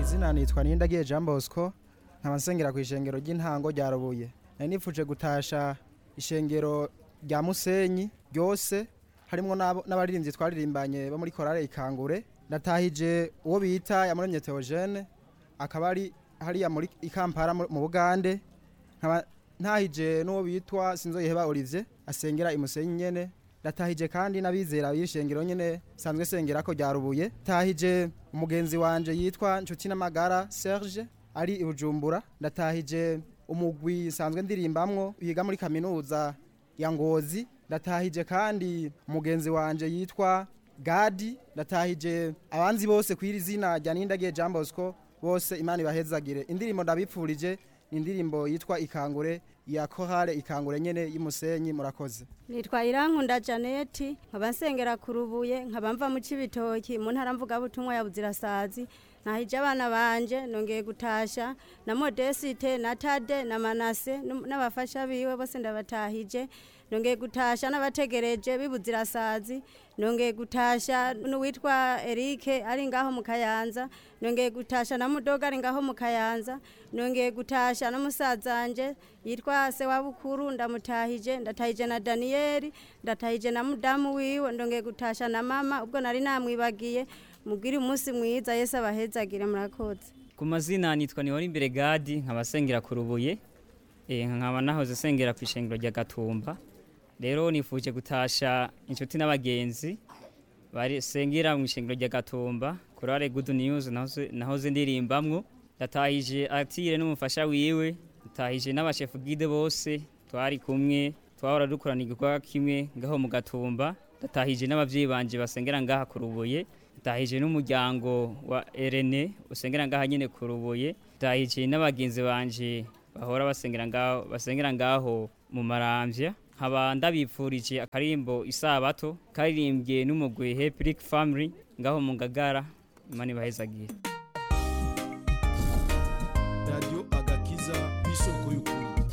izina nitwa Nindagiye Jean Bosco nkaba nsengera ku ishengero ry'intango rya Rubuye nari nifuje gutasha ishengero rya Musenyi ryose harimo n'abaririmbyi twaririmbanye bo muri korale ikangure ndatahije uwo bita yamuremye Theogene akaba ari hariya muri ikampara mu Bugande nkaba ntahije n'uwo bitwa Sinzoyiheba Olivier asengera imusenyi nyene ndatahije kandi n'abizera b'ishengero nyene sanzwe sengera ko ryarubuye tahije umugenzi wanje yitwa Nshuti n'amagara Serge ari i Bujumbura ndatahije umugwi sanzwe ndirimbamwo yiga muri kaminuza ya Ngozi ndatahije kandi umugenzi wanje yitwa Gadi ndatahije abanzi bose kwiri zina rya Nindagiye Jean Bosco bose imana ibahezagire indirimbo ndabipfurije indirimbo yitwa ikangure ya korale ikangure nyene y'umusenyi murakoze nitwa irankunda janeti nkaba nsengera ku rubuye nkaba mva mu cibitoki mu ntara mvugabutumwa ya buzirasazi nahije abana banje nongeye gutasha na modesite na tade na manase n'abafasha biwe bose ndabatahije nongeye gutasha n'abategereje bibuzirasazi nongeye gutasha n'uwitwa Eric ari ngaho mu Kayanza nongeye gutasha na mudoga ari ngaho mu Kayanza nongeye gutasha na musazanje yitwa se wa bukuru ndamutahije ndatahije na Daniel ndatahije na mudamu wiwe ndongeye gutasha na mama ubwo nari namwibagiye mubwire umunsi mwiza Yesu abahezagire murakoze ku mazina nitwa Nihora imbere Gadi nkabasengera ku rubuye eh nkaba nahoze sengera ku ishengero rya Gatumba rero nifuje gutasha inshuti n'abagenzi bari sengera mu ishengero rya Gatumba kurare good news nahoze nahoze ndirimbamwo yatahije atire n'umufasha wiwe yatahije n'abashefu guide bose twari kumwe twahora dukorana igikorwa kimwe ngaho mu Gatumba yatahije n'abavyeyi banje basengera ngaha ku rubuye yatahije n'umuryango wa Irene usengera ngaha nyene ku rubuye yatahije n'abagenzi banje bahora basengera ngaho basengera ngaho mu maramvya nkaba ndabipfurije akarimbo isabato karirimbye n'umugwi Heplic Family ngaho mu Ngagara imana ibahezagiye Radio Agakiza bisoko y'ukuri